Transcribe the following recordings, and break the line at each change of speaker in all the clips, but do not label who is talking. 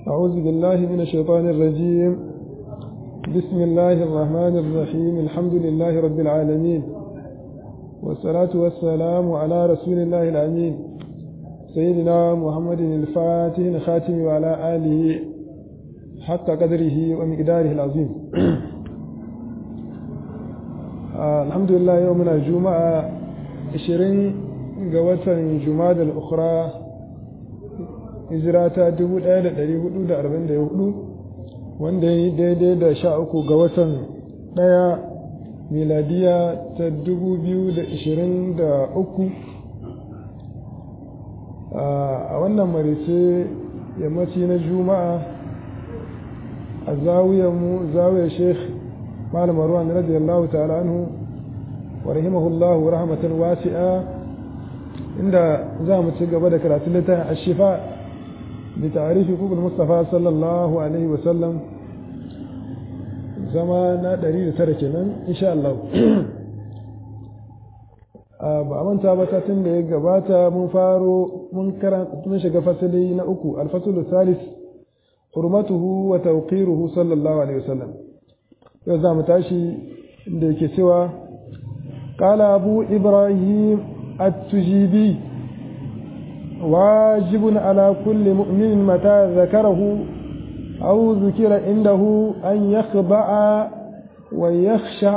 أعوذ بالله من الشيطان الرجيم بسم الله الرحمن الرحيم الحمد لله رب العالمين والصلاة والسلام على رسول الله الأمين سيدنا محمد الفاتح الخاتم وعلى آله حق قدره ومقداره العظيم آه الحمد لله يومنا الجمعة 20 قوة جماد الأخرى hijira ta 1444 wanda ya yi daidai da sha uku ga watan ɗaya miladiya ta 2023 a wannan marice yammaci na juma'a a zawiyarmu zawiyar sheikh malam ruwan radiyallahu ta'ala anhu wa rahimahullahu rahmatan wasi'a inda za mu ci gaba da karatun littafin ashifa بتعريف حقوق المصطفى صلى الله عليه وسلم زمان دليل تركنا إن شاء الله ba a manta ba satin da ya gabata mun faro mun mun shiga fasali na uku alfasul salis hurmatuhu wa tawqiruhu sallallahu alaihi wasallam yau za mu tashi da yake cewa qala abu ibrahim at-tujibi واجب على كل مؤمن متى ذكره أو ذكر عنده أن يخضع ويخشع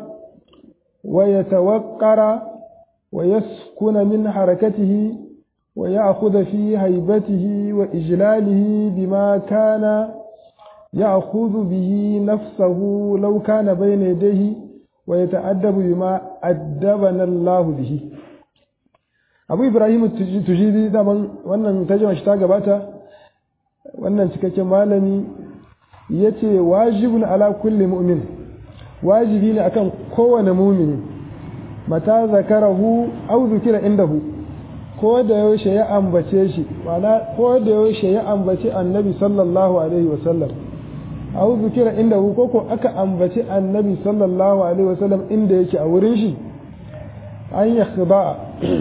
ويتوقر ويسكن من حركته ويأخذ في هيبته وإجلاله بما كان يأخذ به نفسه لو كان بين يديه ويتأدب بما أدبنا الله به abu ibrahim tujidi daman wannan tajima shi ta gabata wannan cikakken malami ya ce wajibun ala kulli mu'min wajibi ne akan kowane mumini mata zakarahu au zukira indahu ko da yaushe ya ambace shi ma'ana ko da yaushe ya ambace annabi sallallahu alaihi wasallam au zukira indahu ko ko aka ambace annabi sallallahu alaihi wasallam inda yake a wurin shi an yakhba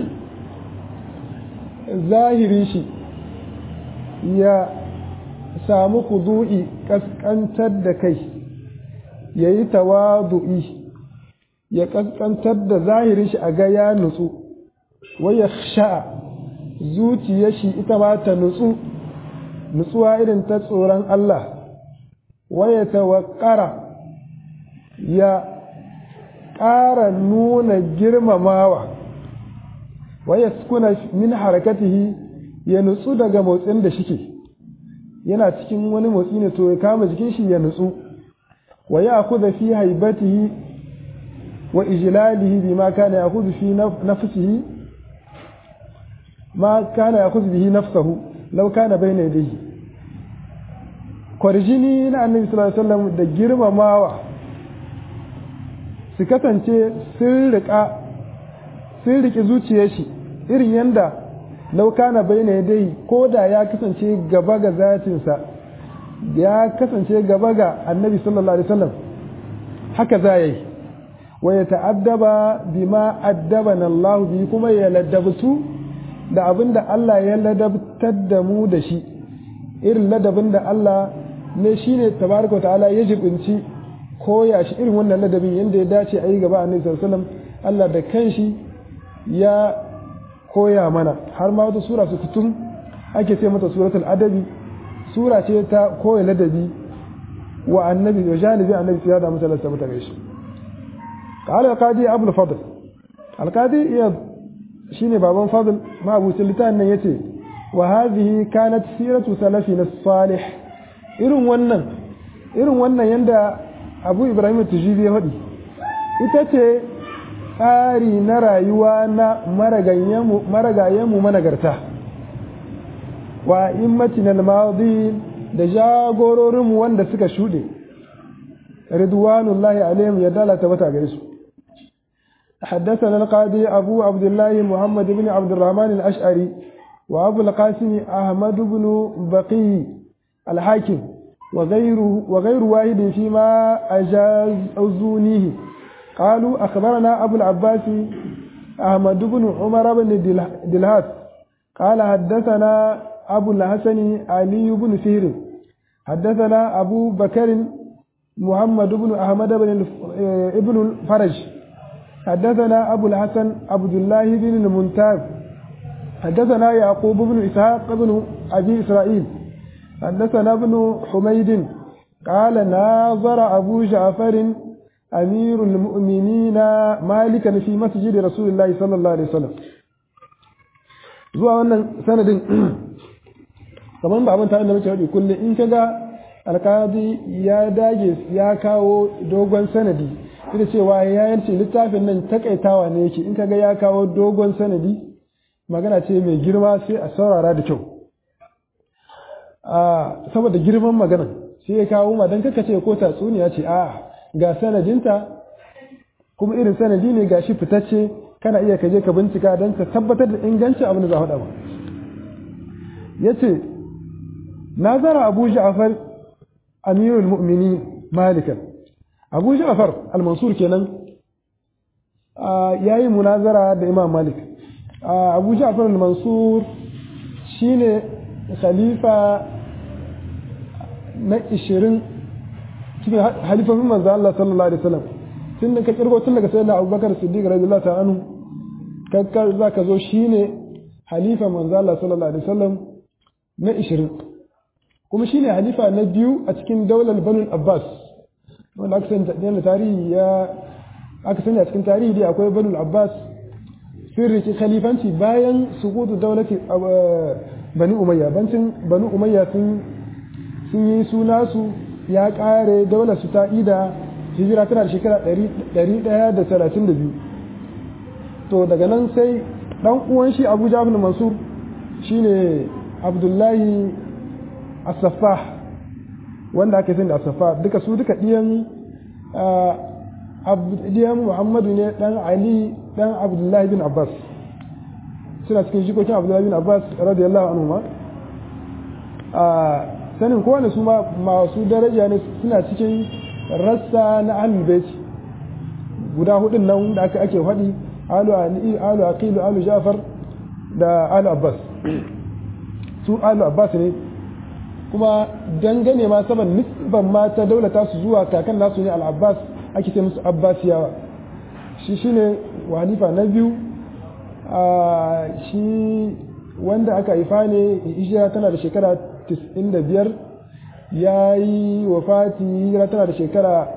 zahirin shi ya samu kudu'i kaskantar da kai ya yi tawadu'i ya kaskantar da zahirin shi a ga ya nutsu waya sha'a zuciya shi ita ma ta nutsu nutsuwa irin ta tsoron Allah waya tawakkara ya ƙara nuna girmamawa waya sukuna min harakatihi ya nutsu daga motsin da shike yana cikin wani motsi ne to ya kama jikin shi ya nutsu wa ya akhudha fi haibatihi wa ijlalihi bima kana ya'khudhu fi nafsihi ma kana ya'khudhu bihi nafsahu law kana bayna yadayhi kwarjini na annabi sallallahu alaihi wasallam da girmamawa su kasance sun riƙa sun riƙe zuciyar shi irin yanda laukana bai na dai ko da ya kasance gaba ga zatinsa ya kasance gaba ga annabi sallallahu alaihi wasallam haka za yi wa ya ta'addaba bima addabana Allah bi kuma ya ladabtu da abin da Allah ya ladabtar da mu da shi irin ladabin da Allah ne shine tabaraka ta'ala ya jibinci koya shi irin wannan ladabin yanda ya dace a yi gaba annabi sallallahu alaihi wasallam Allah da kanshi ya koya mana har ma wata sura su kutum ake ce mata suratul adabi sura ce ta koya ladabi wa annabi wa janibi annabi ya da mutane ta mutane shi qala alqadi abul fadl alqadi iya shine baban fadl ma abu sultan nan yace wa hadhihi kanat siratu salafina salih irin wannan irin wannan yanda abu ibrahim tujibi ya faɗi ita ce tsari na rayuwa na maragayenmu managarta wa immatin al-madi da jagororinmu wanda suka shuɗe ridwanullahi alaihim ya dalata wata gare su حدثنا القاضي أبو عبد الله محمد بن عبد الرحمن الأشعري وأبو القاسم أحمد بن بقي الحاكم وغير وغير واحد فيما أجاز أزونيه قالوا أخبرنا أبو العباس أحمد بن عمر بن دلهات قال حدثنا أبو الحسن علي بن فهر حدثنا أبو بكر محمد بن أحمد بن ابن الفرج حدثنا أبو الحسن عبد الله بن المنتاب حدثنا يعقوب بن إسحاق بن أبي إسرائيل حدثنا ابن حميد قال ناظر أبو جعفر أمير المؤمنين مالكا في مسجد رسول الله صلى الله عليه وسلم zuwa wannan sanadin kamar ba abin tare da muke faɗi kullum in kaga alkadi ya dage ya kawo dogon sanadi ita cewa ya yanci littafin nan takaitawa ne yake in kaga ya kawo dogon sanadi magana ce mai girma sai a saurara da kyau saboda girman magana sai ya kawo ma don kaka ce ko tatsuniya ce a ga sanadinta kuma irin sanadi ne ga shi fitacce kana iya kaje ka bincika don ka tabbatar da ingancin abin da za faɗa ba ya ce nazara abu ja'far amirul mu'mini malikan abu ja'far al-mansur kenan ya yi munazara da imam malik abu ja'far al-mansur shine khalifa na 20 cikin halifofin manzo Allah sallallahu alaihi wasallam tun da ka kirgo tun daga sayyidina Abubakar Siddiq radiyallahu ta'ala anhu kakkar zaka zo shine halifa manzo Allah sallallahu alaihi wasallam na 20 kuma shine halifa na biyu a cikin daular Banu Abbas wanda aka sani da tarihi ya aka sani a cikin tarihi dai akwai Banu Abbas sun riki khalifanci bayan suqutu daulati Bani Umayya bancin Bani Umayya sun sun yi suna su ya kare daular su ta ida hijira tana da shekara 132 to daga nan sai dan uwan shi Abu Jabir Mansur shine Abdullahi As-Saffah wanda ake sani da As-Saffah duka su duka diyan diyan Muhammadu ne dan Ali dan Abdullahi bin Abbas suna cikin jikokin Abdullahi bin Abbas radiyallahu anhu ma sanin kowane su ma masu daraja ne suna cikin rassa na ahlul bait guda hudun nan da aka ake faɗi alu alu aqilu alu jafar da alu abbas su alu abbas ne kuma dangane ma saban nisban ma ta daulata su zuwa kakan nasu ne al-abbas ake ce musu abbasiyawa shi shine walifa na biyu a shi wanda aka haifa ne hijira tana da shekara 95 ya yi wafati hijira tana da shekara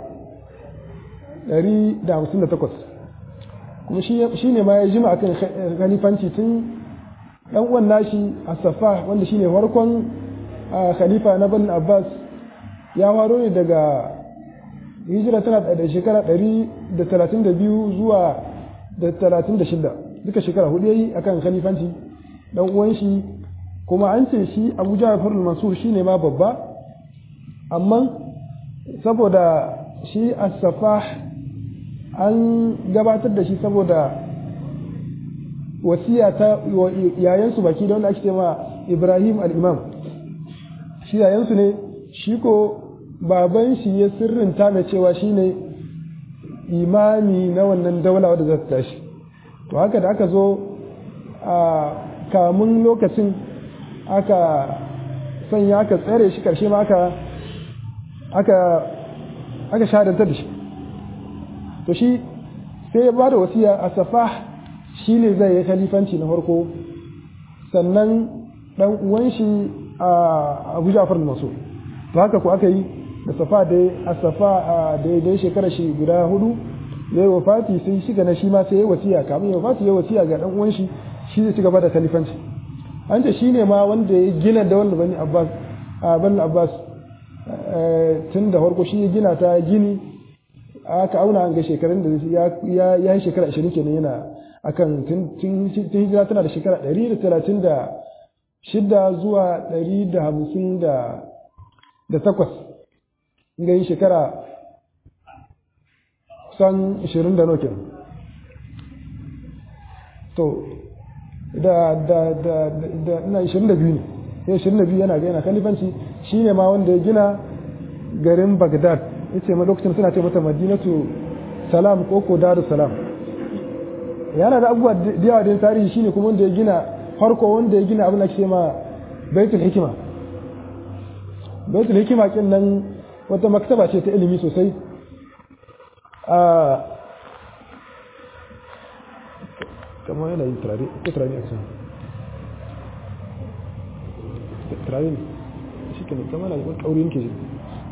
158 kuma shi ne ma ya jima akan khalifanci tun dan uwan nashi asafa wanda shine farkon khalifa na bani abbas ya faro ne daga hijira tana da shekara 132 zuwa da 36 duka shekara hudu yayi akan khalifanci dan uwan shi kuma an ce shi Abu Ja'far al-Mansur shine ma babba amma saboda shi as-Safah an gabatar da shi saboda wasiya ta yayansu baki da wanda ake cewa Ibrahim al-Imam shi yayansu ne shi ko baban shi ya sirrinta mai cewa shine imami na wannan daula wadda za ta tashi to haka da aka zo a kamun lokacin aka sanya aka tsare shi karshe ma aka aka aka shahadantar da shi to shi sai ya bada wasiya a safah shi ne zai yi khalifanci na farko sannan dan uwan shi a Abu Ja'far al-Mansur to haka ko aka yi da safa da a safa da dai shekara shi guda hudu yayi wafati sai shiga na shi ma sai ya wasiya kamun ya wafati ya wasiya ga dan uwan shi shi zai ci gaba da khalifanci an ce shine ma wanda ya gina da wanda bani Abbas a bani Abbas tun da farko shi ya gina ta gini aka auna an ga shekarun da ya ya yi shekara 20 kenan yana akan tun tun hijira tana da shekara 136 zuwa 150 da da takwas ga yi shekara kusan 20 da nokin to da da da da ina 22 ne ya 22 yana ga yana kalifanci shine ma wanda ya gina garin Baghdad yace ma lokacin suna ce mata Madinatu Salam ko ko Darus Salam yana da abubuwa da yawa da tarihi shine kuma wanda ya gina farko wanda ya gina abin da ke ma Baitul Hikima baitul hikima kin nan wata maktaba ce ta ilimi sosai a kamar yana yin turare ko turare a cikin turare ne shi ke kama na wani kauri yake shi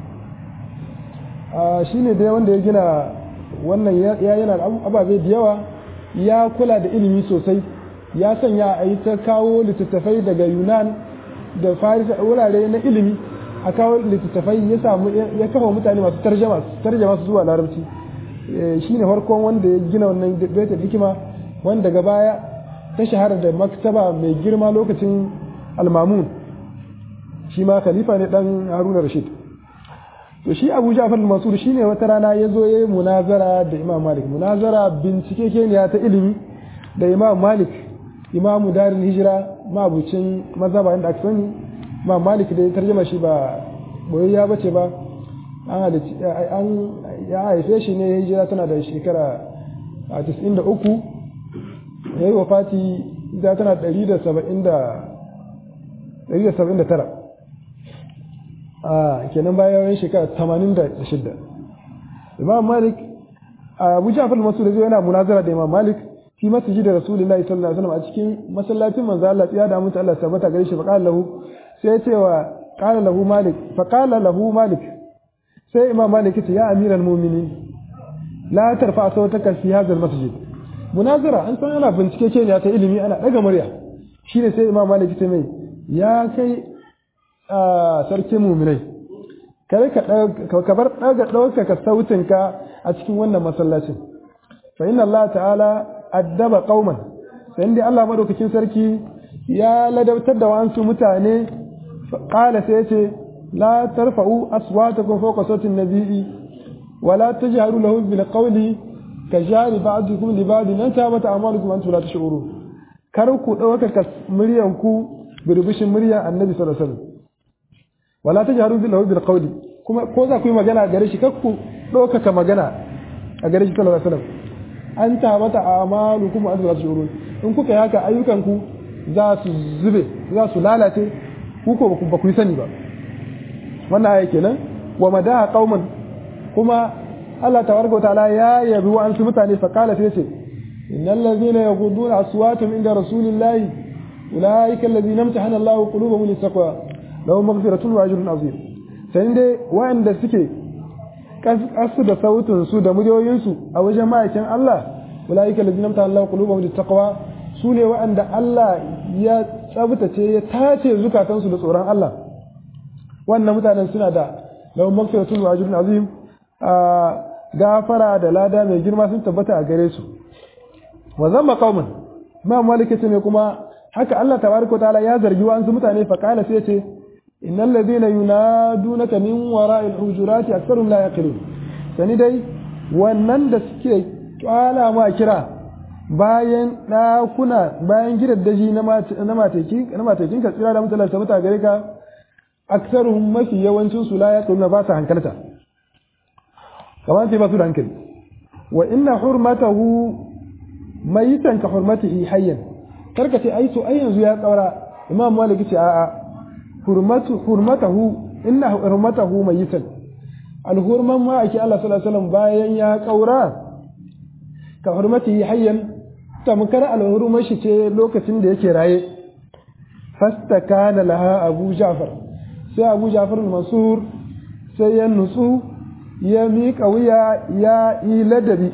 a shi ne dai wanda ya gina wannan ya yana ababe da yawa ya kula da ilimi sosai ya sanya a yi ta kawo littattafai daga yunan da farisa wurare na ilimi a kawo littattafai ya samu ya kafa mutane masu tarjama tarjama su zuwa larabci shi ne farkon wanda ya gina wannan baitul hikima wanda daga baya ta shahara da maktaba mai girma lokacin almamun shi ma khalifa ne dan haruna rashid to shi abu ja'far al-mansur shine wata rana ya zo yayi munazara da imam malik munazara bincike keniya ta ilimi da imam malik imam darul hijira mabucin mazhaba inda aka sani imam malik da ya tarjama shi ba boyayya bace ba an an ya haife shi ne hijira tana da shekara 93 yayi wafati da tana 179 a kenan bayan shekara 86 imam malik abu ja'far masu da zai yana munazara da imam malik fi masjid da rasulullahi sallallahu alaihi wasallam a cikin masallacin manzo Allah ya da mutu Allah tabbata gare shi fa qala lahu sai ya ce wa qala lahu malik fa qala lahu malik sai imam malik ya ce ya amiral mu'minin la tarfa sautaka fi hadha al masjid munazara an san ana bincike ce ne ta ilimi ana daga murya shine sai imam malik ya ce mai ya kai sarkin muminai kare ka bar daga ɗaukaka sautinka a cikin wannan masallacin fa inna Allah ta'ala addaba qauman sai dai Allah madaukakin sarki ya ladabtar da wasu mutane qala sai yace la tarfa'u aswatakum fawqa sautin nabiyyi wa la tajharu lahu bil qawli ka jari ba'dukum li ba'din an tabata amalukum antum la tash'urun kar ku ɗaukaka muryanku birbishin muryan annabi sallallahu alaihi wasallam wala tajharu bil bil qawli kuma ko za ku yi magana gare shi kakku ɗaukaka magana a gare shi sallallahu alaihi wasallam an tabata amalukum wa antum tashurun in kuka yi haka ayyukanku za su zube za su lalace ku ko ba ku yi sani ba wannan aya kenan wa madaha qauman kuma Allah tabaraka wa ta'ala ya yabi wa ansu mutane fa qala sai ce innal ladhina yaghudduna aswatahum inda rasulillahi ulaika alladhina imtahana Allahu qulubahum lit-taqwa lahum maghfiratun wa ajrun azim sai dai wa'anda suke kasu da sautin su da muryoyin su a wajen ma'aikin Allah ulaika alladhina amtana Allahu qulubahum littaqwa su ne wa'anda Allah ya tsabtace ya tace zukatan su da tsoron Allah wannan mutanen suna da lahum maghfiratun wa ajrun azim a gafara da lada mai girma sun tabbata a gare su wa zamma qauman ma malike ne kuma haka Allah tabaraka wa ta'ala ya zargi wa'ansu mutane fa kana sai ya ce إن الذين ينادونك من وراء الحجرات أكثرهم لا يقلون sani dai wannan da suke kwala ma kira bayan ɗakuna bayan gidan daji na matakin ka tsira da mutalar ta mutane gare ka aksaruhum mafi yawancin su la yaquluna ba su hankalta kamar sai ba su da hankali wa inna hurmatahu mayitan ka hurmatihi hayyan karka ce ai to ai yanzu ya kaura imam malik ce a'a hurmatahu inna hurmatahu mayitan alhurman ma ake Allah sallallahu alaihi wasallam bayan ya kaura ka hurmatihi hayyan tamkar alhurman shi ce lokacin da yake raye fastakana laha abu ja'far sai abu ja'far mansur sai ya nutsu ya miƙa wuya ya yi ladabi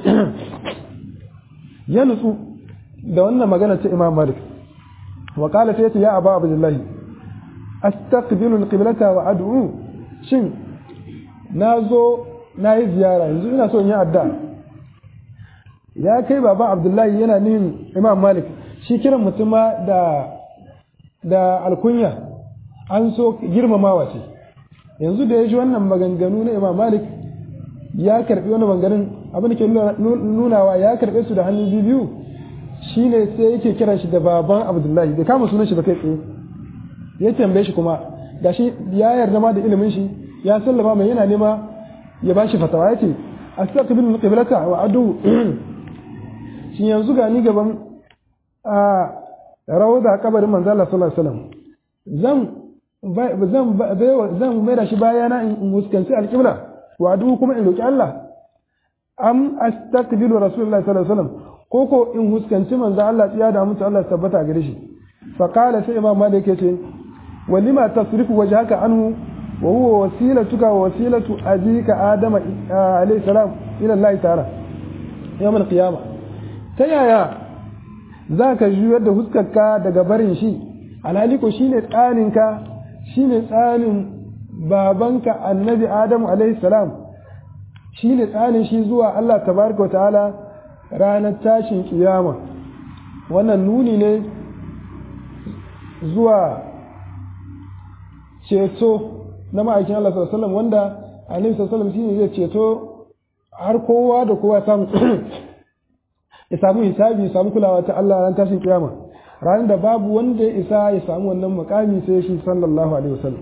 ya nutsu da wannan magana ta imam malik wa qala sai ya aba abdullahi astaqbilu alqiblata wa ad'u shin nazo nayi ziyara yanzu ina so in yi adda ya kai baba abdullahi yana nihin imam malik shi kiran mutuma da da alkunya an so girmamawa ce yanzu da ya ji wannan maganganu na imam malik ya karbi wani maganganun abin da ke nunawa ya karbe su da hannu biyu shine sai yake kiran shi da baban abdullahi bai kama sunan shi ba kai tsaye ya tambaye shi kuma gashi ya yarda ma da ilimin shi ya sallama mai yana nema ya ba shi fatawa ya ce astaqbilu qiblata wa adu shin yanzu ga ni gaban a rawda kabarin manzo Allah sallallahu alaihi wasallam zan zan zan mai da shi bayana in huskanci alƙibla wa duk kuma in roki Allah am astaqbilu rasulullahi sallallahu alaihi wasallam ko ko in huskanci manzo Allah tsiya da mutu Allah tabbata gare shi fa qala sai imam malik yace walima tasrifu wajhaka anhu wa huwa wasilatuka wa wasilatu abika adama alayhi salam ila Allah ta'ala yawm al-qiyamah ta yaya zaka juyar da huskarka daga barin shi alhali ko shine tsaninka shine tsanin babanka annabi adamu alayhi salam shine tsanin shi zuwa Allah tabaraka wa ta'ala ranar tashin kiyama wannan nuni ne zuwa ceto na ma'aikin Allah sallallahu alaihi wasallam wanda Annabi sallallahu alaihi wasallam shine zai ceto har kowa da kowa samu ya samu hisabi ya samu kulawa ta Allah ran tashin kiyama ranar da babu wanda ya isa ya samu wannan makami sai shi sallallahu alaihi wasallam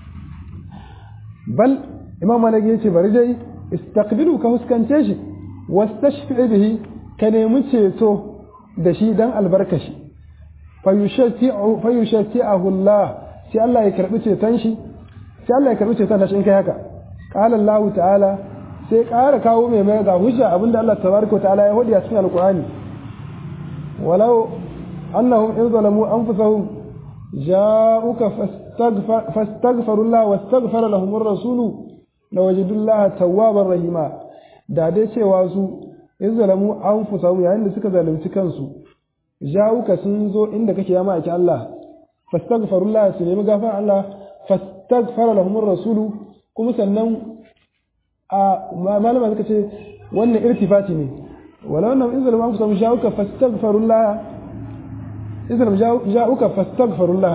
bal imam malik yace bari dai istaqbilu ka huskance shi wastashfi bihi ka nemi ceto da shi dan albarkashi fayushati'ahu Allah sai Allah ya karbi ceton shi sai Allah ya karbi ceton shi in kai haka qala Allah ta'ala sai ƙara kawo mai mai ga hujja abinda Allah tabaraka ta'ala ya hodi a cikin alqur'ani walau annahum in zalamu anfusahum ja'uka fastaghfiru Allah wastaghfara lahum ar-rasul lawajidu Allah tawwabar rahima da dai cewa su in zalamu anfusahum yayin da suka zalunci kansu ja'uka sun zo inda kake ya ma'aikin Allah fastaghfiru Allah su nemi gafara Allah fastaghfara lahum ar-rasul kuma sannan a malama suka ce wannan irtifati ne wala wannan in zalama ku samu ja'uka fastaghfirullah in zalama ja'uka fastaghfirullah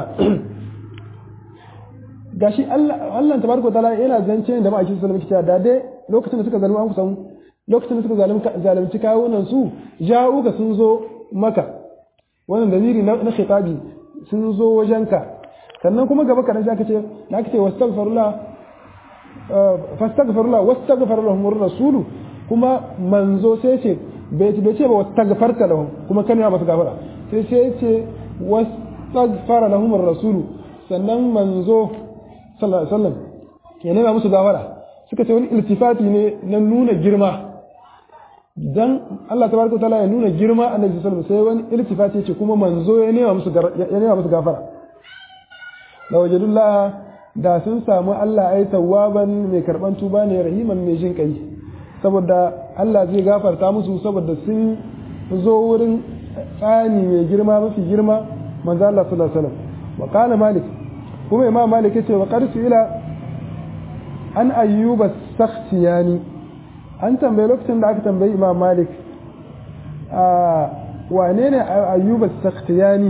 gashi Allah Allah tabaraka taala yana zance da ma'aikin sallallahu alaihi wasallam da dai lokacin da suka zalama an ku samu lokacin da suka zalunci kawunan su ja'uka sun zo maka wannan dalili na khitabi sun zo wajenka sannan kuma gaba kadan sai aka ce na aka ce wastaghfirullah fastaghfirullah wastaghfar lahum ar-rasul kuma manzo sai ce bai ce bai ce ba wastaghfarta lahum kuma kan ya masu gafara sai sai ce wastaghfar lahum ar-rasul sannan manzo sallallahu alaihi wasallam ya nema musu gafara suka ce wani iltifati ne na nuna girma dan Allah tabaraka taala ya nuna girma annabi sallallahu alaihi wasallam sai wani iltifati ce kuma manzo ya nema musu ya nema musu gafara la wajadullah da sun samu Allah ai tawwaban mai karban tuba ne rahiman mai jin kai saboda Allah zai gafarta musu saboda sun zo wurin tsani mai girma mafi girma manzo Allah sallallahu alaihi wasallam wa qala malik kuma imam malik yace wa qad ila an ayyuba sakhtiyani an tambaye lokacin da aka tambayi imam malik a wane ne ayyuba sakhtiyani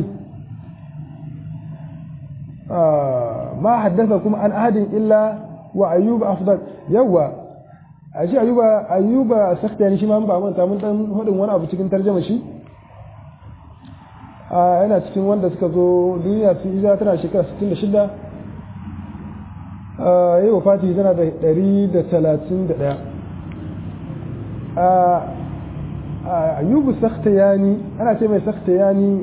ما حدثكم عن أحد إلا وأيوب أفضل يوا أشي أيوب أيوب سخت يعني شي ما ba manta mun dan hodin wani abu cikin tarjuma shi a yana cikin wanda suka zo duniya su hijira tana shekara 66 a yi wafati tana da 131 a ayyubu sakhtayani ana ce mai sakhtayani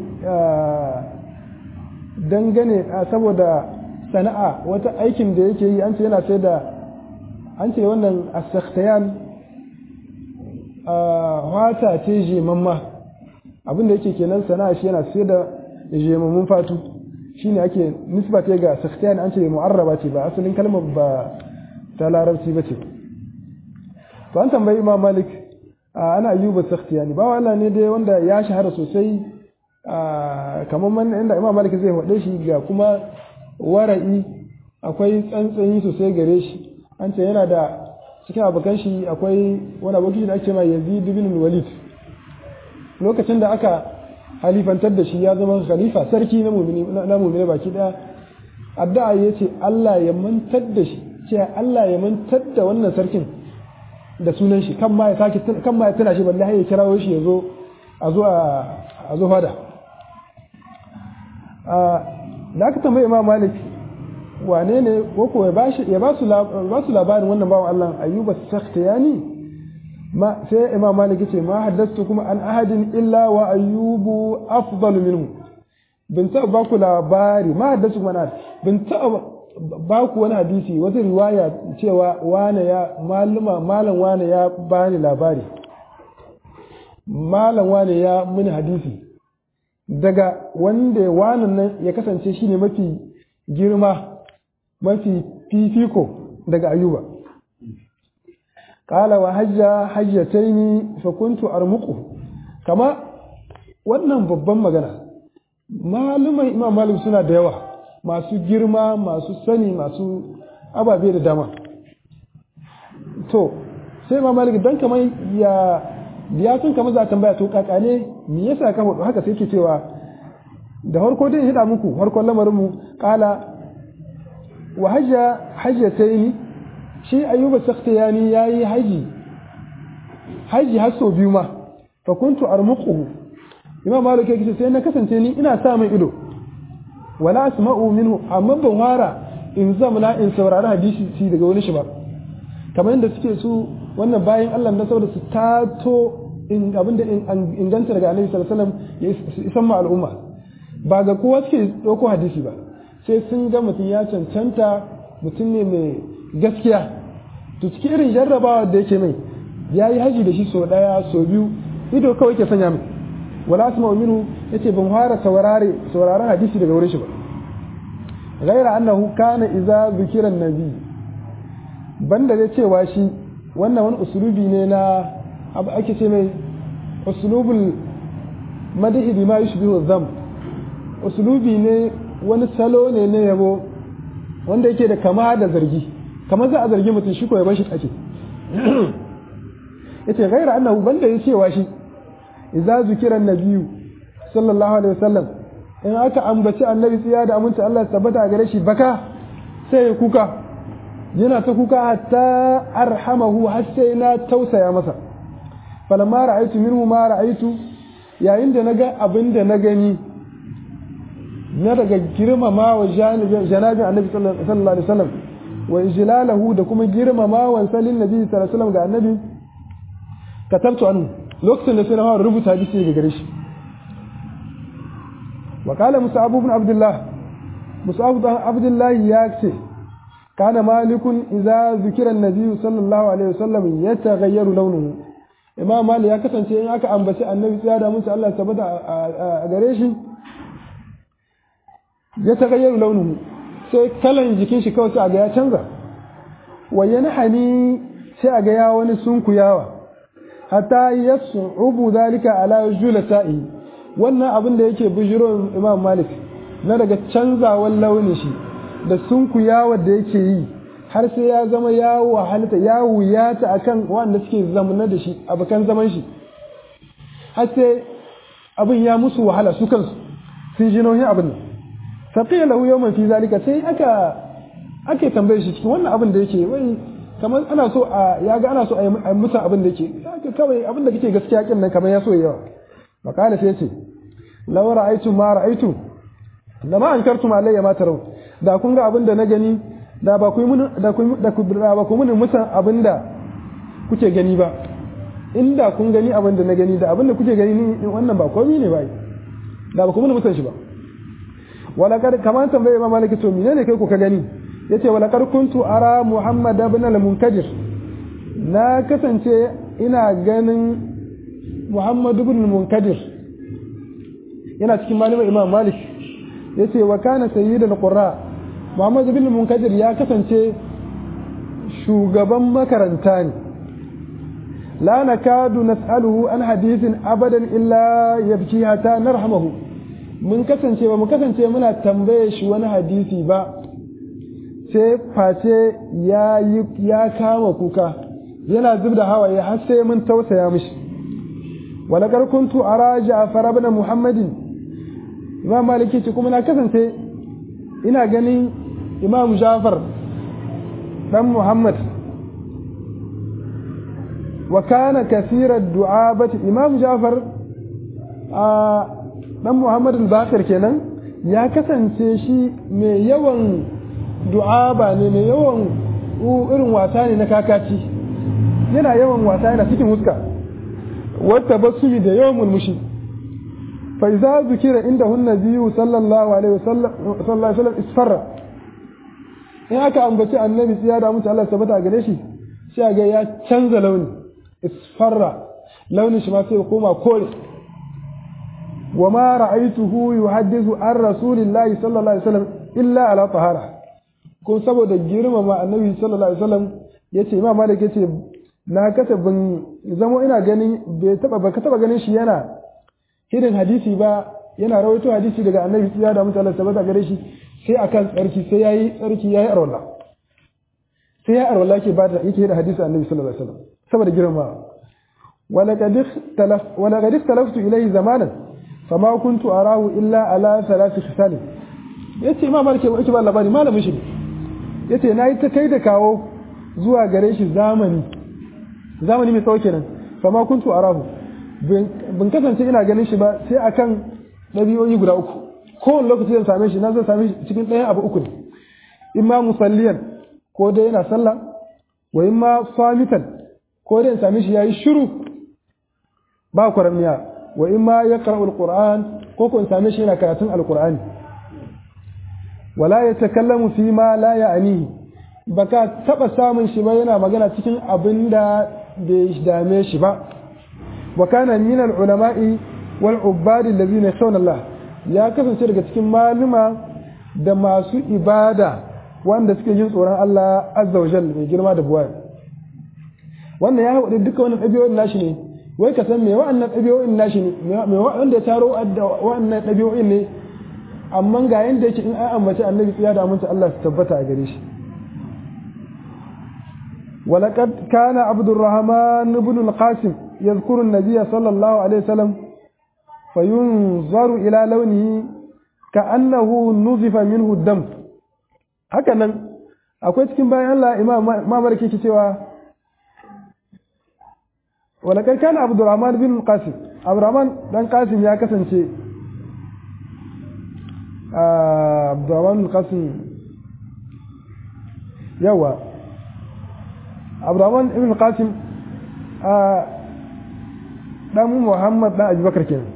dangane saboda sana'a wata aikin da yake yi an ce yana sai da an ce wannan asaktayan wata ce jemamma abin da yake kenan sana'a shi yana sai da jemammun fatu shine ake nisbata ga saktayan an ce mu'arraba ce ba asalin kalmar ba ta larabci ba ce to an tambayi imam malik ana ayyuba sakhtiyani ba Allah ne dai wanda ya shahara sosai kamar man inda imam malik zai faɗe shi ga kuma wara'i akwai tsantsani sosai gare shi an ce yana da cikin abokan shi akwai wani abokin da ake ma yazid bin walid lokacin da aka halifantar da shi ya zama khalifa sarki na mu'mini na mu'mini baki daya addu'a yace Allah ya mantar da shi ce Allah ya mantar da wannan sarkin da sunan shi kan ma ya sake kan ma ya tana shi balle har ya kirawo shi ya zo a zo a zo fada da aka tambayi imam malik wane ne ko ko ya ba su labarin wannan bawan Allah ayyuba sakhtiyani ma sai imam malik yace ma haddastu kuma an ahadin illa wa ayyubu afdalu minhu bin taɓa ba ku labari ma haddastu kuma na bin taɓa ba ku wani hadisi wata riwaya cewa wane ya maluma malam wane ya bani labari malam wane ya mini hadisi daga wanda wanan nan ya kasance shine mafi girma mafi fifiko daga ayuba qala wa hajja hajjataini fa kuntu armuqu kama wannan babban magana malumai imam malik suna da yawa masu girma masu sani masu ababe da dama to sai imam malik dan kamar ya ya sun kamar za a tambaya to kakane me yasa ka hudu haka sai ke cewa da harko dai hida muku harkon lamarin mu kala wa hajja hajjataini shi ayyuba sakhtiyani yayi haji haji har sau biyu ma fa kuntu armuquhu imam malik yake sai na kasance ni ina sa mai ido wala asma'u minhu amma ban wara in zamana in saurari hadisi shi daga wani shi ba kamar yadda suke su wannan bayan Allah na saboda su tato in abin da inganta daga Annabi sallallahu alaihi wasallam ya isan ma al'umma ba ga kowa suke dauko hadisi ba sai sun ga mutum ya cancanta mutum ne mai gaskiya to cikin irin jarrabawa da yake mai ya yi haji da shi sau daya sau biyu ido kawai ke sanya mai wala asma minhu yace ban fara saurare sauraron hadisi daga wurin shi ba ghaira annahu kana idza zikira nabi banda da cewa shi wannan wani usulubi ne na abu ake ce mai usulubul madahi bima yushbihu dham usulubi ne wani salo ne na yabo wanda yake da kama da zargi kamar za a zargi mutum shi ko ya bar shi ake yace ghaira annahu banda ya cewa shi idza zukira nabiyyu sallallahu alaihi wasallam in aka ambaci annabi tsiya da aminci Allah tabbata a gare shi baka sai ya kuka yana ta kuka hatta arhamahu har sai na tausaya masa falamma ra'aytu minhu ma ra'aytu yayin da naga abin da na gani na daga girmama wa janabin annabi sallallahu alaihi wasallam wa ijlalahu da kuma girmama wa salin nabi sallallahu alaihi wasallam ga annabi katabtu anhu lokacin da sai na fara rubuta hadisi daga gare shi wa qala mus'ab ibn abdullah mus'ab ibn abdullah ya ce kana malikun idza zikira an-nabi sallallahu alaihi wasallam yataghayyaru launuhu imam malik ya kasance in aka ambaci annabi tsaya da musu Allah tabbata a gare shi ya tagayyaru launuhu sai kalan jikin shi kawai sai a ga ya canza wa yanhani sai a ga ya wani sunkuyawa hatta yas'ubu zalika ala julata'i wannan abin da yake bijiro imam malik na daga canzawan launin shi da sunkuyawa da yake yi har sai ya zama ya wahalta ya wuyata akan wanda suke zamana da shi abokan zaman shi har sai abin ya musu wahala su kansu sun ji nauyin abin nan faqiya lahu yawman fi zalika sai aka ake tambaye shi cikin wannan abin da yake wai kamar ana so a ya ga ana so a yi musu abin da yake haka kawai abin da kake gaskiya kin nan kamar ya so yawa makala sai yace law ra'aytu ma ra'aytu lama ankartum alayya ma taraw da kun ga abin da na gani da ba ku mun da ku da ku ba ku mun musan abin da kuke gani ba inda kun gani abin da na gani da abin da kuke gani ni wannan ba komai ne ba da ba ku mun musan shi ba wala kar kamar tambaye ma maliki to menene kai ku ka gani yace wala kar kuntu ara muhammad ibn al-munkadir na kasance ina ganin muhammad ibn al-munkadir yana cikin malamin imam malik yace wa kana sayyidul qurra muhammad ibn al-munkadir ya kasance shugaban makaranta ne la nakadu nas'aluhu an hadithin abadan illa yabki hatta narhamahu mun kasance ba mu kasance muna tambaye shi wani hadisi ba sai face ya ya kama kuka yana zub da hawaye har sai mun tausaya mishi wala kar kuntu ara ja'far ibn muhammadin imam maliki ce kuma na kasance ina ganin imam ja'far dan muhammad wa kana kathira du'abati imam ja'far a dan muhammad al-bakir kenan ya kasance shi mai yawan du'aba ne mai yawan irin wasa ne na kakaci yana yawan wasa yana cikin huska wata basuli da yawan murmushi fa iza zukira inda hun nabiyyu sallallahu alaihi wasallam isfarra in aka ambaci annabi tsiya da mutu Allah tabbata gare shi sai ga ya canza launi isfarra launin shi ma sai ya koma kore wa ma ra'aytuhu yuhaddithu an rasulillahi sallallahu alaihi wasallam illa ala tahara ko saboda girmama annabi sallallahu alaihi wasallam yace imam malik yace na kasa ban zamo ina ganin bai taba ba ka taba ganin shi yana hidin hadisi ba yana rawaito hadisi daga annabi tsiya da mutu Allah tabbata gare shi sai akan tsarki sai yayi tsarki yayi arwala sai yayi arwala ke bada yake da hadisi annabi sallallahu alaihi wasallam saboda girma ولقد اختلف ولقد اختلفت اليه زمانا فما كنت اراه الا على ثلاث خصال yace imam malik yake ba labari malamin shi yace nayi ta kai da kawo zuwa gare shi zamani zamani mai tsawo kenan fama kuntu arahu bin kasance ina ganin shi ba sai akan ɗabi'o'i guda uku kowane lokaci zan same shi na zan same shi cikin ɗayan abu uku ne in ma musalliyan ko dai yana sallah wa in ma samitan ko dai in same shi yayi shiru ba kwaramiya wa in ma ya qara'ul qur'an ko ko in same shi yana karatun alqur'ani wala yatakallamu fi ma la ya'nihi baka taba samun shi ba yana magana cikin abin da bai dame shi ba wa kana min al-ulama'i wal ubbadi allazina yakhshawna Allah ya kasance daga cikin maluma da masu ibada wanda suke jin tsoron Allah azza wa jalla mai girma da buwaya wannan ya haɗu duka wannan ɗabi'o'in nashi ne wai ka san me wa'annan ɗabi'o'in nashi ne me wanda ya taro wa'annan ɗabi'o'in ne amma ga yanda yake in an ambaci annabi tsiya da aminta Allah su tabbata a gare shi ولقد كان عبد الرحمن بن القاسم يذكر النبي صلى الله عليه وسلم فينظر إلى لونه كأنه نظف منه الدم هكذا akwai cikin bayan Allah imam mamar ke cewa walakar kana abdurrahman bin qasim abdurrahman dan qasim ya kasance abdurrahman bin qasim yawa abdurrahman ibn qasim a dan muhammad dan abubakar kenan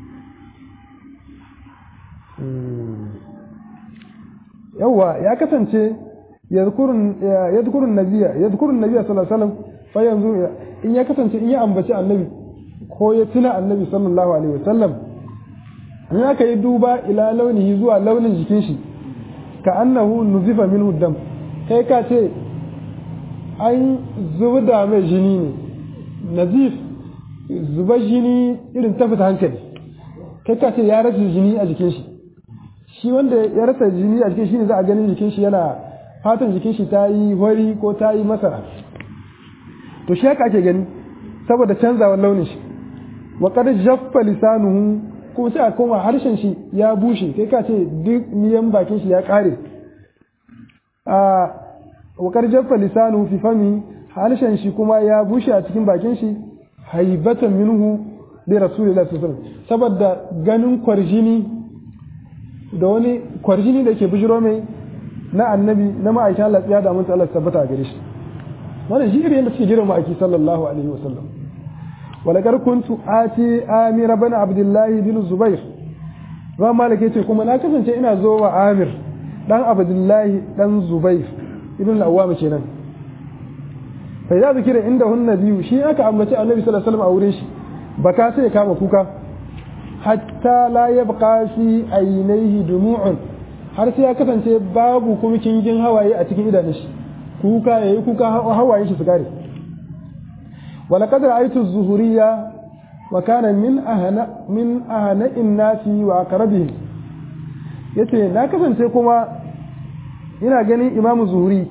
yawa ya kasance yadhkurun yadhkurun nabiyya yadhkurun nabiyya sallallahu alaihi wasallam fa yanzu in ya kasance in ya ambaci annabi ko ya tuna annabi sallallahu alaihi wasallam in aka yi duba ila launihi zuwa launin jikin shi ka annahu nuzifa minhu dam kai ka ce an zuba mai jini ne nazif zuba jini irin ta fita hankali kai ka ce ya rasa jini a jikin shi shi wanda ya rasa jini a jikin shi ne za a ganin jikin shi yana fatan jikin shi ta yi wari ko ta yi masara to shi haka ake gani saboda canzawar launin shi wa qad jaffa lisanuhu ko sai a koma harshen shi ya bushe kai ka ce duk miyan bakin shi ya kare a wa qad jaffa lisanuhu fi fami harshen shi kuma ya bushe a cikin bakin shi haibatan minhu li rasulillahi sallallahu alaihi wasallam saboda ganin kwarjini da wani kwarjini da ke bujiro mai na annabi na ma'aikin Allah ya da mun Allah tabbata a gare shi wannan shi irin yadda suke girma ma'aiki sallallahu alaihi wasallam walakar kuntu ati amir bin abdullahi bin zubair ba malik yace kuma na kasance ina zo wa amir dan abdullahi dan zubair ibn al-awwam kenan fa idza zikira inda hun nabiyu shi aka ambaci annabi sallallahu alaihi wasallam a wurin shi baka sai ya kama kuka hatta la yabqa fi aynayhi dumu'un har sai ya kasance babu kuma kingin hawaye a cikin idanun shi kuka yayi kuka hawaye shi su kare wala qad ra'aytu az-zuhuriyya wa kana min ahna min ahna innasi wa aqrabihim yace na kasance kuma ina ganin imam zuhuri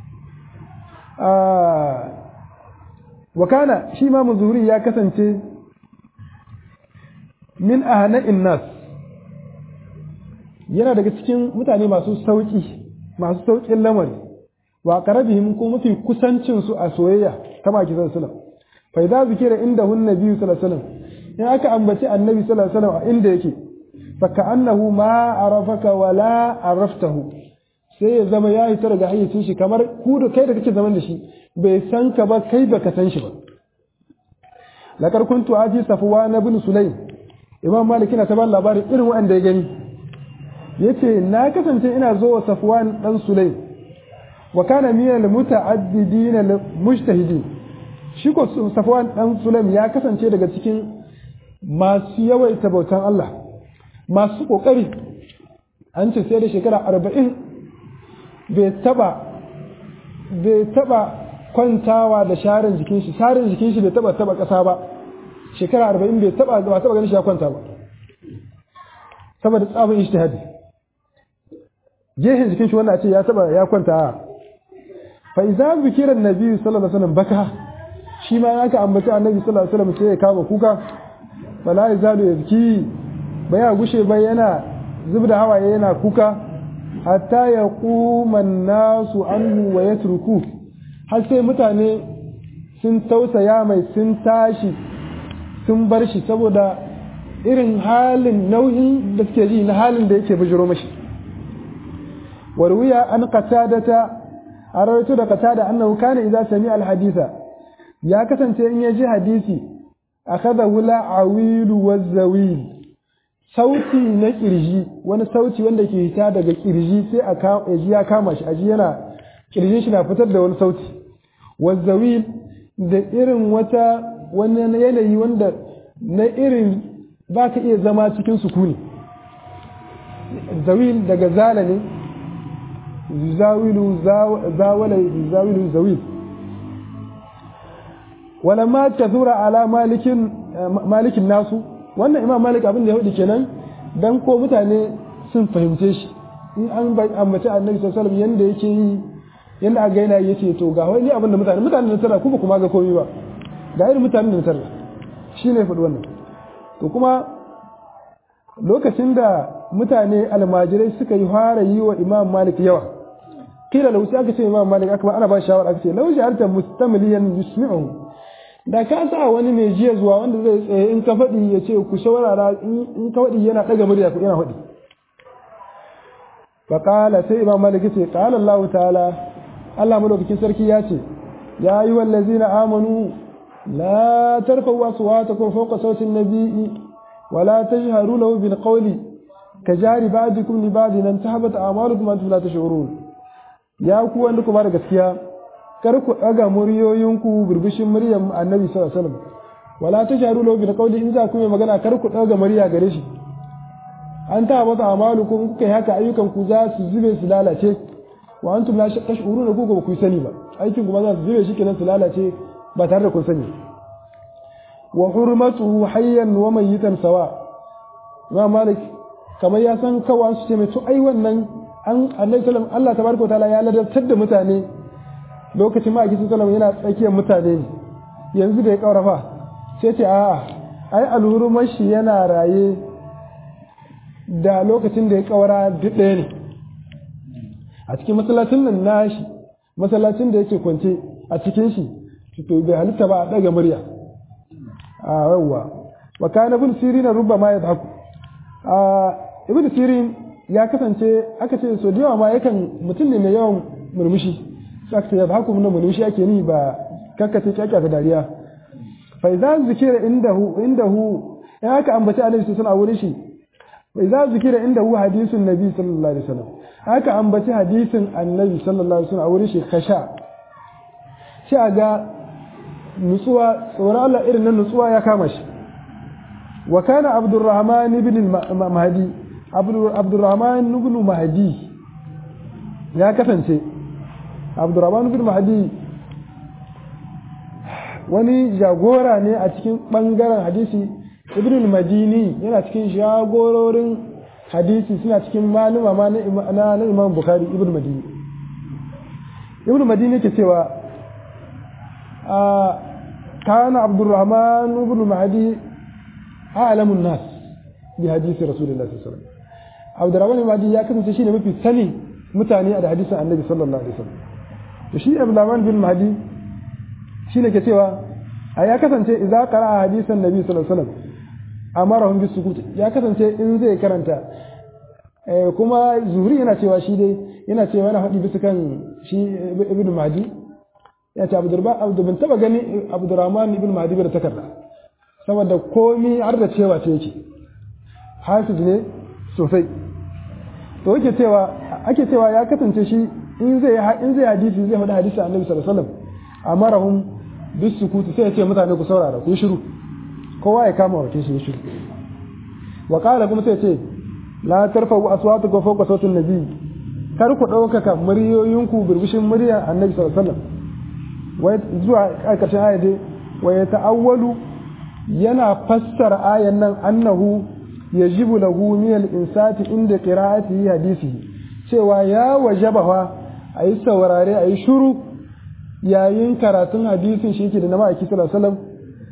wa kana shi imam zuhuri ya kasance min ahna innas yana daga cikin mutane masu sauki masu saukin lamari wa qarabihim ko mafi kusancin su a soyayya kama ki san sunan fa idza zikira inda hun nabi sallallahu alaihi wasallam in aka ambaci annabi sallallahu alaihi wasallam a inda yake fa ka'annahu ma arafaka wala araftahu sai ya zama ya hita daga hayyacin shi kamar ku da kai da kake zaman da shi bai san ka ba kai baka san shi ba lakar kuntu aji safwan ibn sulaim imam malik yana ta ba labarin irin wanda ya gani yace na kasance ina zo wa safwan dan sulaim wa kana min al-muta'addidin al-mujtahidin shi ko Safwan dan Sulaim ya kasance daga cikin masu yawaita bautan Allah masu kokari an ce sai da shekara arba'in bai taba bai taba kwantawa da sharin jikin shi sharin jikin shi bai taba taba kasa ba shekara arba'in bai taba ba taba ganin shi ya kwanta ba saboda tsabin ijtihadi gehen jikin shi wannan a ce ya taba ya kwanta fa idza zikira annabi sallallahu alaihi wasallam baka shi ma aka ambaci annabi sallallahu alaihi wasallam sai ya kama kuka bala yazalu yazki baya gushe ba yana zubda hawaye yana kuka hatta ya kuman nasu anhu wa yatruku har sai mutane sun tausaya mai sun tashi sun bar shi saboda irin halin nauyin da suke ji na halin da yake bijiro mashi warwiya an qatadata a rawaito da qatada annahu kana idza sami'a al-haditha ya kasance in ya ji hadisi akhadha wula awilu wazawil sauti na kirji wani sauti wanda ke hita daga kirji sai a ji ya kama shi aji yana kirjin shi na fitar da wani sauti wazawil da irin wata wani yanayi wanda na irin ba ka iya zama cikin sukuni zawil daga zala ne zawilu zawala zawilu zawil walamma kathura ala malikin malikin nasu wannan imam malik abin da ya hudu kenan dan ko mutane sun fahimce shi in an ambaci annabi sallallahu alaihi wasallam yanda yake yi yanda aka gaina yace to ga wani abin da mutane mutane da tara kuma kuma ga komai ba ga irin mutanen da tara shine faɗi wannan to kuma lokacin da mutane almajirai suka yi fara yi wa imam malik yawa kila lau sai aka ce imam malik aka ana ba shawara aka ce lau ja'alta mustamiliyan yusmi'uhu da ka sa wani mai jiya zuwa wanda zai tsaye in ka faɗi ya ce ku shawarara in ka faɗi yana ɗaga murya ku yana faɗi fa qala sai imam malik ce qala Allah ta'ala Allah madaukakin sarki ya ce ya yi wallazina amanu la tarfa'u aswatakum fawqa sawti an-nabiy wa la tajharu lahu bil qawli kajari ba'dikum li ba'din an tahbata a'malukum antum la tash'urun ya ku wanda ku ba da gaskiya kar ku ɗaga muryoyinku burbushin muryar annabi sallallahu alaihi wasallam wala tasharu lahu bil qawli in za ku yi magana kar ku ɗaga murya gare shi an ta mata amalukum kuka yi haka ayyukan ku za su zube su lalace wa antum la tashuruna ku ba ku sani ba aikin ku ba za su zube shi kenan su lalace ba tare da kun sani wa hurmatuhu hayyan wa mayyitan sawa Imam Malik kamar ya san kawai su ce mai to ai wannan an annabi sallallahu Allah tabaraka wa ta'ala ya ladabtar da mutane lokacin ma'aikin sallam yana tsakiyar mutane ne yanzu da ya kaurafa sai ce a'a ai alhurumar shi yana raye da lokacin da ya kaura duk ɗaya ne a cikin masallacin nan nashi masallacin da yake kwance a cikin shi to bai halitta ba a ɗaga murya a yawwa wa kana ibn sirin rubba ma yadhaku a ibn sirin ya kasance aka ce so da yawa ma yakan mutum ne mai yawan murmushi sakta ya haku mun murmushi ake ni ba kakkace kyakya ta dariya fa idza zikira indahu indahu in aka ambaci annabi sallallahu alaihi wurin shi fa idza zikira indahu hadisun nabi sallallahu alaihi wasallam aka ambaci hadisin annabi sallallahu alaihi wasallam a wurin shi kasha shi aga nutsuwa tsoron Allah irin nan nutsuwa ya kama shi wa kana abdurrahman ibn mahdi abdurrahman ibn mahdi ya kasance abdurrahman bin mahdi wani jagora ne a cikin bangaren hadisi ibn madini yana cikin jagororin hadisi suna cikin maluma ma na imam bukhari ibn madini ibn madini ke cewa a kana abdurrahman ibn mahdi a'lamun nas bi hadisi rasulullahi sallallahu alaihi wasallam abdurrahman ibn mahdi ya kasance shine mafi sani mutane da hadisin annabi sallallahu alaihi wasallam to shi Abdulrahman bin Mahdi shi ne ke cewa a ya kasance idza qara'a hadisan nabi sallallahu alaihi wasallam amarahum bis sukut ya kasance in zai karanta kuma zuri yana cewa shi dai yana cewa yana faɗi bisa kan shi ibn Mahdi ya ce Abdurrahman Abdu bin taba gani Abdurrahman ibn Mahdi bai da takarda saboda komi har da cewa ce yake hafiz ne sosai to yake cewa ake cewa ya kasance shi in zai in zai hadisi zai faɗi hadisi annabi sallallahu alaihi wasallam amarahum bis sukuti sai ya ce mutane ku saurara ku shiru kowa ya kama wakin shi shiru wa qala kuma sai ya ce la tarfa'u aswatukum fawqa sautin nabi kar ku ɗaukaka muryoyinku birbishin murya annabi sallallahu alaihi wasallam zuwa ƙarƙashin aya dai wa ya ta'awwalu yana fassara ayan nan annahu yajibu lahu min al-insati inda qira'atihi hadisihi cewa ya wajaba fa ayi saurare ayi shuru yayin karatun hadisin shi yake da na ma'aiki sallallahu alaihi wasallam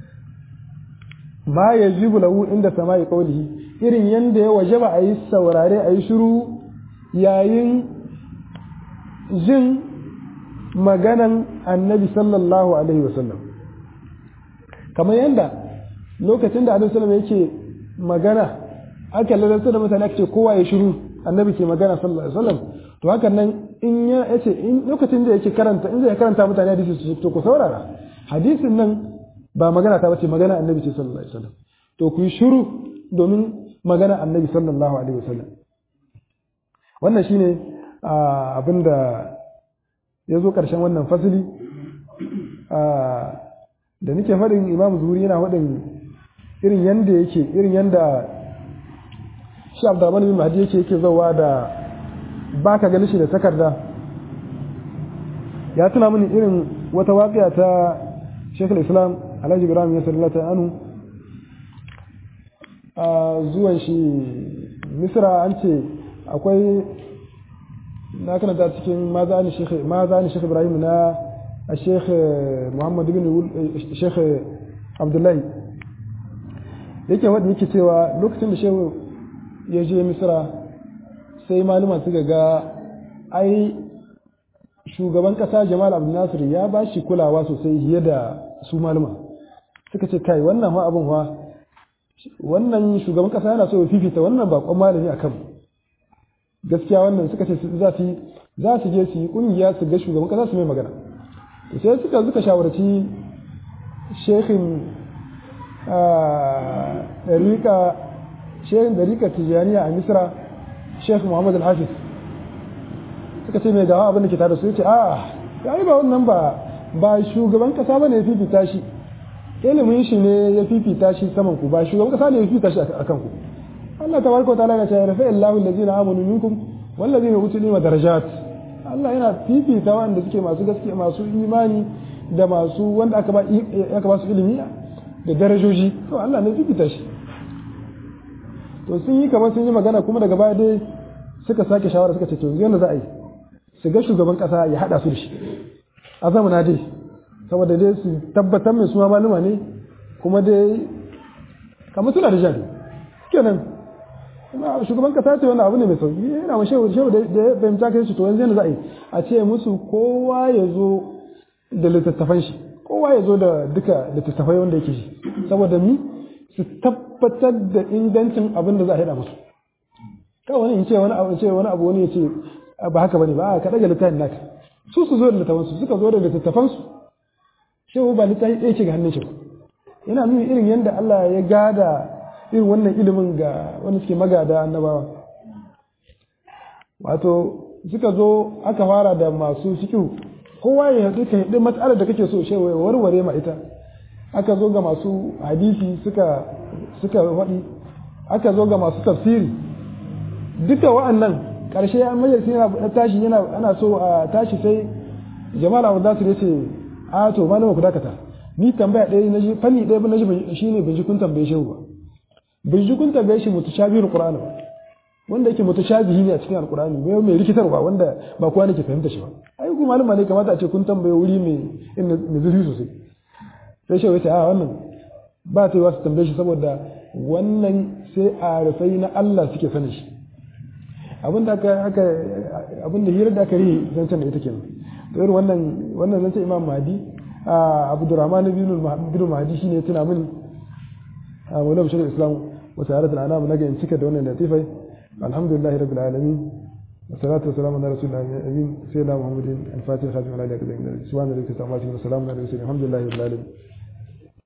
ma yajibu lahu inda sama'i qawlihi irin yanda ya wajaba ayi saurare ayi shuru yayin jin maganan annabi sallallahu alaihi wasallam kamar yadda lokacin da annabi sallallahu yake magana aka lalata da mutane ake kowa ya shiru annabi ke magana sallallahu alaihi wasallam to hakan nan in ya yace in lokacin da yake karanta in zai karanta mutane hadisi su to ku saurara hadisin nan ba magana ta bace magana annabi ce sallallahu alaihi wasallam to ku yi shiru domin magana annabi sallallahu alaihi wasallam wannan shine abin da ya zo ƙarshen wannan fasili da nake faɗin imam zuri yana faɗin irin yanda yake irin yanda shi abdurrahman bin mahdi yake yake zauwa da ba ka gani shi da takarda ya tuna mini irin wata waƙiya ta shekul islam alhaji ibrahim ya sallata anu a zuwan shi misra an ce akwai na karanta cikin maza ni shekh ibrahim na shekh muhammad bin shekh abdullahi yake wadda yake cewa lokacin da shehu ya je misra sai maluma suka ga ai shugaban kasa jamal abdul nasir ya ba shi kulawa sosai fiye da su maluma suka ce kai wannan ma abin wa wannan shugaban kasa yana so ya fifita wannan bakon malami a kan gaskiya wannan suka ce za su za su je su yi kungiya su ga shugaban kasa su mai magana sai suka suka shawarci shekhin dariƙa shekhin dariƙa tijaniya a misra shekh muhammad al-hafiz suka ce mai gawa abin da ke tare su ce a ya yi ba wannan ba ba shugaban kasa ba ne ya fifita shi ilimin shi ne ya fifita shi saman ku ba shugaban kasa ne ya fifita shi a kan ku Allah tabaraka wa ta'ala ya ce rafa Allahu allazina amanu minkum wallazina utul ilma darajat Allah yana fifita wanda suke masu gaskiya masu imani da masu wanda aka ba aka ba su ilimi da darajoji to Allah ne fifita shi to sun yi kamar sun yi magana kuma daga baya dai suka sake shawara suka ce to yanzu za a yi su ga shugaban kasa ya hada su da shi a zamana dai saboda dai su tabbatar mai suma maluma ne kuma dai kamar suna da jari kenan kuma shugaban kasa ce wannan abu ne mai sauki yana ma shehu shehu da ya fahimta kai shi to yanzu yana za a yi a ce musu kowa ya zo da littattafan shi kowa ya zo da duka littattafai wanda yake shi saboda mi su tabbatar da ingancin abin da za a haɗa musu kawai wani in ce wani abu ce wani abu wani ya ce ba haka bane ba ka daga littafin naka su su zo da littafan su suka zo da littattafan su shehu ba littafi ɗaya ce ga hannun shi yana nuna irin yadda Allah ya gada irin wannan ilimin ga wanda suke magada annabawa wato suka zo aka fara da masu fikihu kowa ya haɗu ka haɗu matsalar da kake so shewa ya warware ma ita aka zo ga masu hadisi suka suka faɗi aka zo ga masu tafsiri duka wa'annan ƙarshe an majalisi yana tashi yana ana so a tashi sai jama'a abu za su ce a to malama ku dakata ni tambaya ɗaya na ji fanni ɗaya na ji shine bin ji kun tambaye shehu ba bin ji kun tambaye shi mutashabihul qur'ani ba wanda yake mutashabihi ne a cikin alqur'ani mai mai rikitarwa wanda ba kowa ne ke fahimta shi ba ai ku malama ne kamata a ce kun tambaye wuri mai inda mai zurfi sosai sai shehu ya ce a wannan ba ta yi wasu tambaye shi saboda wannan sai a rufai na Allah suke sanin shi abin da aka aka abin da hirar da aka yi zancen da ita kenan to irin wannan wannan zancen Imam Mahdi Abdurrahman bin Mahdi shine ya tuna min a Maulana Bashir Islam wa sa'adat al-anam naga in cika da wannan latifai alhamdulillahi rabbil alamin والصلاة والسلام على رسول الله الأمين سيدنا محمد الفاتح خاتم على آله وصحبه سبحان الله وبحمده الحمد لله رب العالمين